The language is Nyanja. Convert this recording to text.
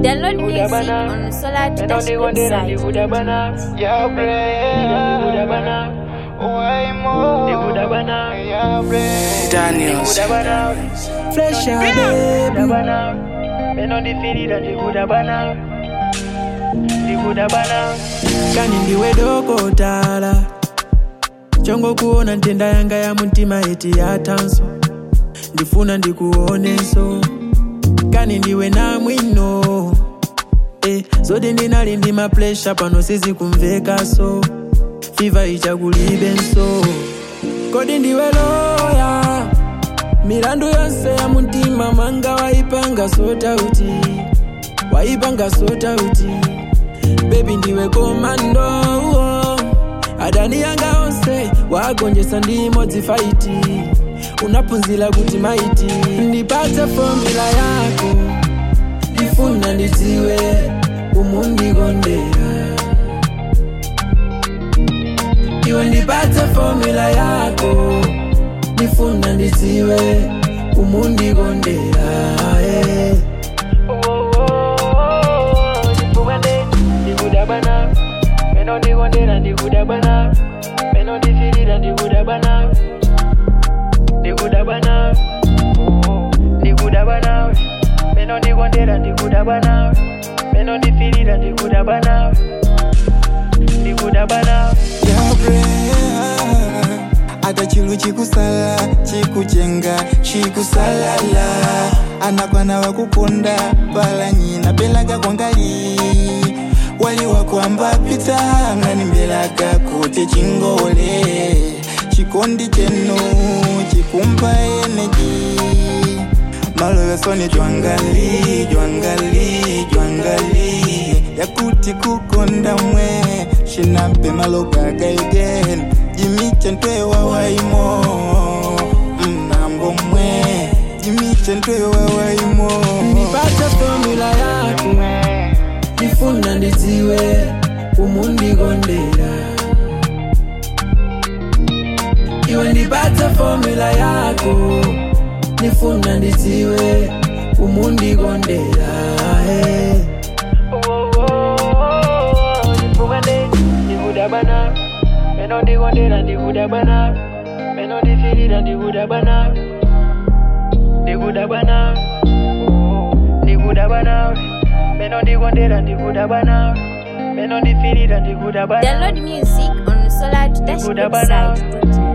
Download music on Solar Me no the one there and the website. Buddha banana. Yeah, The Buddha bleh. banana. Why more? The Buddha banana. Yeah, bleh. Daniels. Buddha banana. Flesh out, Buddha baby. banana. Me no the feel it and the Buddha banana. The Buddha banana. kani ndiwe dokotala chongo kuona ntenda yanga ya mtima eti yatanso ndifuna ndikuonenso kani ndiwe na mwino eh, zoti ndinali ndi maplesha pano sizi kumvekaso fiva ichakulibenso kodi ndiwe loya milandu yonse ya mtima manga waipanga sotauti waipanga sotauti bebi ndiwe komando oh. adani yanga onse wagonjesa ndimodzi faiti unaphunzira kuti maiti ndipatse fomula yako ndifuna ndidziwe umundikondera iwe ndipatse fomula yako ndifuna ndidziwe umundikondera eh. Oh, oh, oh, oh. The Buddha the Buddha banana. Me no the one there and the Buddha banana. Me no the feel it and the Buddha banana. The Buddha banana. Oh, the Buddha banana. Me no the one there and the Buddha banana. Me no the feel it and the Buddha banana. The Buddha banana. yabre ata chilu chikusala chikuchenga chikusalala anakwana wakukonda pala nyina pelaga kwangali wali wakwamba pita ngani mbelaga kuti chingole chikondi chenu chikumpa eneji malovesoni jwangali jwangali jwangali yakuti kukonda mwe shinape malogaga again jimiche ntwewa waimo mnambo mwe jimiche ntwewa waimo ndipatse fomula yako ndifuna ndidziwe umundikondera iwe ndipatse fomula yako ndifuna ndidziwe umundikondera eh. Oh, oh, oh, oh. The Buddha the Buddha banana. Me no the one there and the Buddha banana. Me no the feel it and the Buddha banana. The Buddha banana. Oh, the Buddha banana. Me no the one there and the Buddha banana. Me no the feel it and the Buddha banana. Download music on Solar Buddha banana. website.